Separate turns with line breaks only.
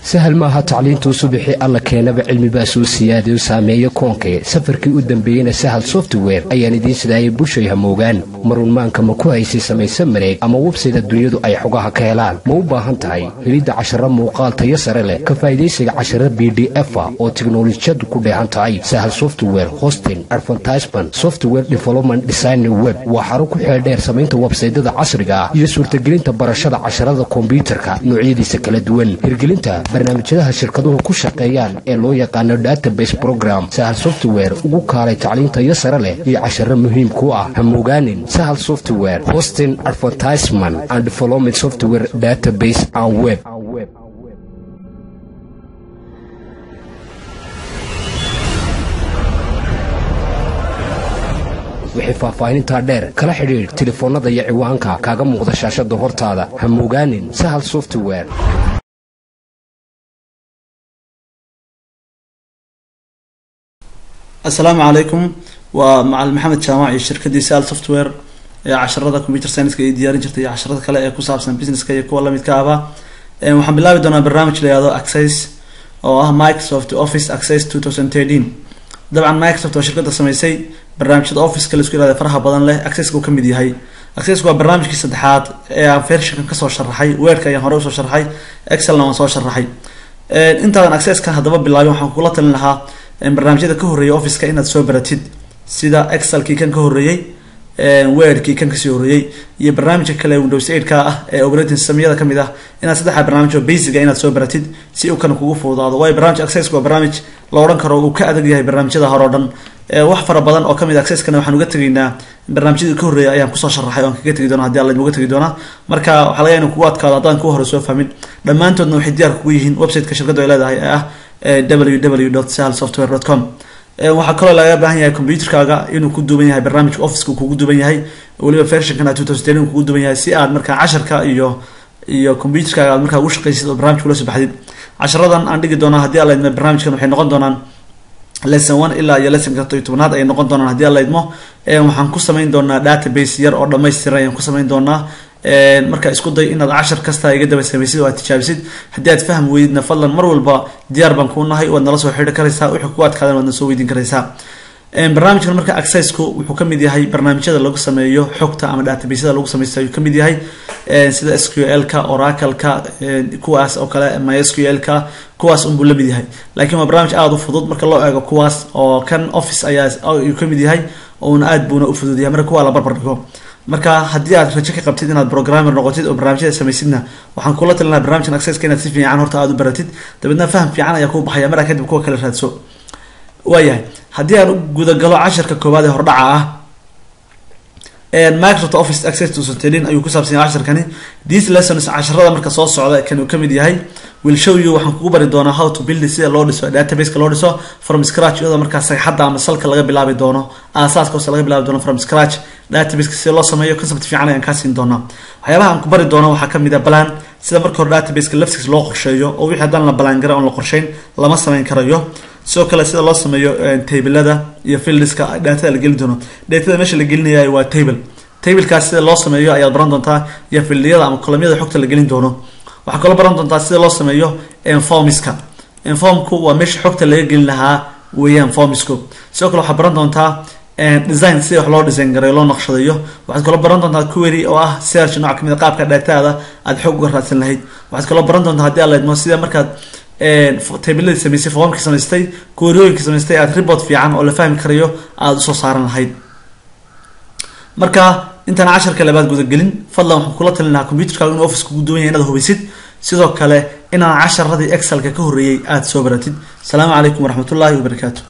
sahal maaha tacliintuu subaxii alla keenaba cilmibaa soo siyaadayo saameeyo koonkee safarkii u dambeeyeyna sahal software ayaan idiin sidaayay bushay hamoogaan marunmaanka ma ku haysay samayse mareeg ama websayda dunyadu ay xogaha ka helaan ma u baahan tahay helidda casharo muuqaal tayo sare leh ka faa'idaysiga cashara b d efa oo tiknolojiyadu ku dheehan tahay sahal software hosting advertisement software development design web waa xaro ku xeeldheer samaynta websaydada casriga ah iyo suurtagelinta barashada casharada kombyuutarka noocyadiisa kala duwan hirgelinta barnaamijyadaha shirkaduhu ku shaqeeyaan ee loo yaqaano database program sahal software ugu kaalay tacliintayo sare leh iyo casharo muhiim ku ah hamoogaanin sahal software hosting advertisement and development software database and web wixii faahfaahinintaa dheer kala xidhiidh telefoonnada iyo ciwaanka kaaga muuqda shaashada hortaada hamoogaanin sahal software
assalaamu calaykum waa macalin maxamed jaamac iyo shirkadii sal software ee casharada computer scienska ay diyaarin jirtay iyo casharada kale ee ku saabsan businesska iyo kuwa lamidka ahba waxaan bilaabi doonaa barnaamij la yihahdo access oo ah microsoft office access two thousand thirteen dabcan microsoft waa shirkada sameysay barnaamijyada officeka laisku yihahda faraha badan leh accesska uu kamid yahay accesska waa barnaamijkii saddexaad ee aan versionkan kasoo sharaxay weerka ayaan hore usoo sharaxay excelna waan soo sharaxay intaadan accesskan haddaba bilaabin waxaan kula talin lahaa barnaamijyada ka horreeyay officeka inaad soo baratid sida excelkii kan ka horreeyey weerkii kan kasii horreeyey iyo barnaamijka kale windows eight-ka ah ee operating systemyada kamid ah inaad saddexda barnaamij oo basica inaad soo baratid si uu kan kugu fududaado waayo barnaamij accesska waa barnaamij la odhan karo uu ka adag yahay barnaamijyada hore o dhan wax fara badan oo kamid accesskana waxaan uga tegaynaa barnaamijyadii ka horreeyay ayaan kusoo sharaxay oan kaga tegi doona hadii alla uga tegi doonaa marka waxaa laga inu kugu adkaado haddaan kuwa hore soo fahmin dhammaantoodna waxay diyaar kugu yihiin websiteka shirkaddu ay leedahay ee ah www sahal software com waxaa kaloo laga baahan yahay computerkaaga inuu ku duuban yahay barnaamijka officeka kugu duuban yahay weliba versionkana two thousand ten kugu duuban yahay si aad markaa casharka iyo iyo computerkaaga aad markaa ugu shaqaysid oo barnamijka ula soo baxdid casharadan aan dhigi doonaa haddii alla idmo barnaamijkan waxay noqon doonaan lesson one ilaa iyo lessonka toy tobnaad ayay noqon doonaan haddii alla idmo waxaan ku samayn doonaa database yar oo dhamaystiran ayaan ku samayn doonaa marka isku day inaad cashar kasta iga daba samaysid oo aad tijaabisid haddii aad fahmi weydidna fadlan mar walba diyaar baan kuu nahay waad nala soo xidhi karaysaa wixii ku adkaadan waad na soo weydiin karaysaa barnaamijkan marka accessku wuxuu kamid yahay barnaamijyada lagu sameeyo xogta ama databasyada lagu sameysta ayuu kamid yahay sida s q l ka oracleka kuwaas oo kale my s q l ka kuwaas unbuu lamid yahay laakiin waa barnaamij aada u fudud marka loo eego kuwaas oo kan office ayaa ayuu kamid yahay ouna aad buuna u fudud yahay marka kuwaa la barbar dhigo marka haddii aad rajo ka qabtid inaad programmer noqotid oo barnaamijyada samaysidna waxaan kula talinaha barnamijkan accesska inaad si fiican horta aada u baratid dabeedna faham fiican ayaa kuu baxaya maraa kadib kuwa kale raadso waayahay haddii aan u gudagalo casharka koowaad ee hordhaca ah microsoft office access to sotelin ayuu ku saabsan yahay casharkani these lessons casharada marka soo socda kan uu kamid yahay will show you waxaan kugu bari doonaa how to build sida loo dhiso databaseka loo dhiso from scratch iyadoo markaa sagxadda ama salka laga bilaabi doono aasaaska hoose laga bilaabi doono from scratch databaseka sida loo sameeyo concept fiican ayaan kaa siin doonaa waxyaabaha aan ku bari doono waxaa kamid ah balan sida marka hore databaseka laftiis loo qorsheeyo oo wixii haddaan la balaan gara oon la qorsheyn lama sameyn karayo sidoo kale sida loo sameeyo tablada iyo fildiska datada la gelin doono datada meesha la gelinaya waa table tablekaas sida loo sameeyo ayaad baran doontaa iyo fildiyada ama kolomyada xogta la gelin doono waxaa kaloo baran doontaa sida loo sameeyo informiska informku waa meesha xogta laga gelin lahaa weeyaan formisku sidoo kale waxaad baran doontaa design sida wax loo design gareeyo loo naqshadeeyo waxaad kaloo baran doontaa query oo ah search nooc kamid a qaabka dhataada aad xog uga raadsan lahayd waxaad kaloo baran doontaa haddii aad leedmo sida markaad tabladii samaysay formkii samaystay queryooyinkii samaystay aad report fiican oo la fahmi karayo aada usoo saaran lahayd marka intaan casharka labaad gudagelin fadlan waxaan kula talin lahaa computerkaaga inuu office kugu duwan yahay inaad hubaysid sidoo kale inaan casharadii excelka ka horreeyay aada soo baratid asalaamu calaykum waraxmatullaahi wabarakaatu